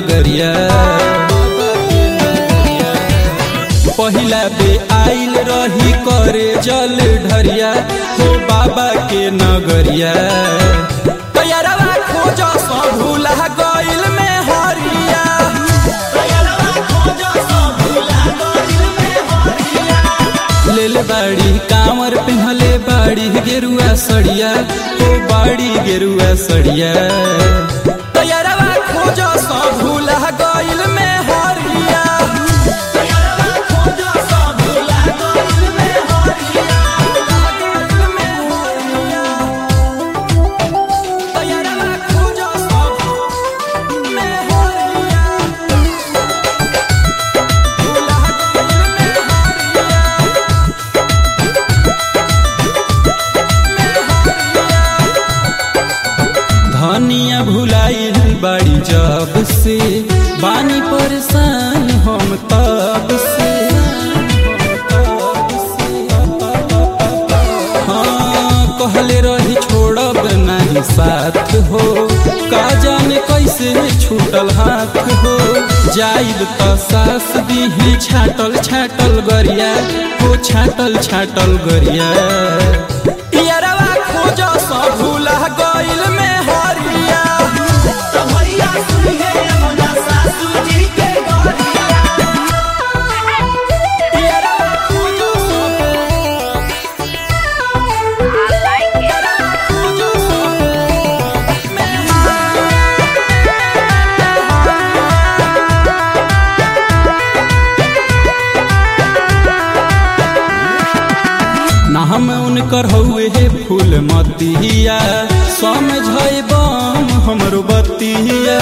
नगरिया पहिला बे आइल रही करे जल ढरिया हो बाबा के नगरिया तैयारवा खोज सब भूला गइल में हरिया लेल बाड़ी कांवर पिन्हले बाड़ी गेरुआ सड़िया हो बाड़ी गेरुआ सड़िया तैयारवा खोज सब भूला गइल में हरिया तैयारवा खोज सब में हरिया भूला गइल में हरिया धनिया भुलाइल बाड़ी जब से बानी परेशान हम तब से हाँ कहले रही छोड़ब नहीं साथ हो का जाने कैसे छूटल हाथ हो जाइब त सास दीही छाटल छाटल गरिया हो छाटल छाटल गरिया इयरवा खोज सब भूला गइल में हरिया इयरवा खोज सब I like it. खोज सब ना हम उनकर हौए हे फूल मतिया समझै बम हमरो बतिया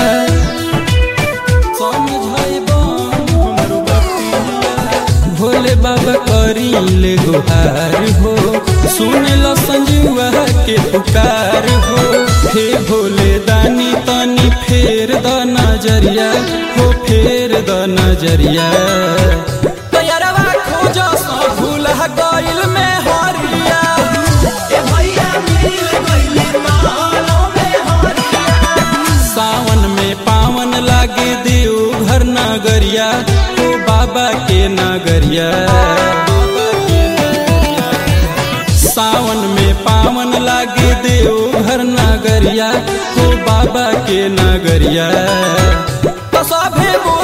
समझै बम हमरो बतिया भोले बाबा करी ले गुहार हो सुन लो संजुआ के पुकार हो हे भोले दानी तनी फेर द नजरिया हो फेर द नजरिया तैयारवा खोज सब भूला गइल में हरिया सावन में पावन लागे देव घर नगरिया ओ बाबा के नगरिया सावन में पावन लागे देव घर नगरिया ओ बाबा के नगरिया तो सभे बोल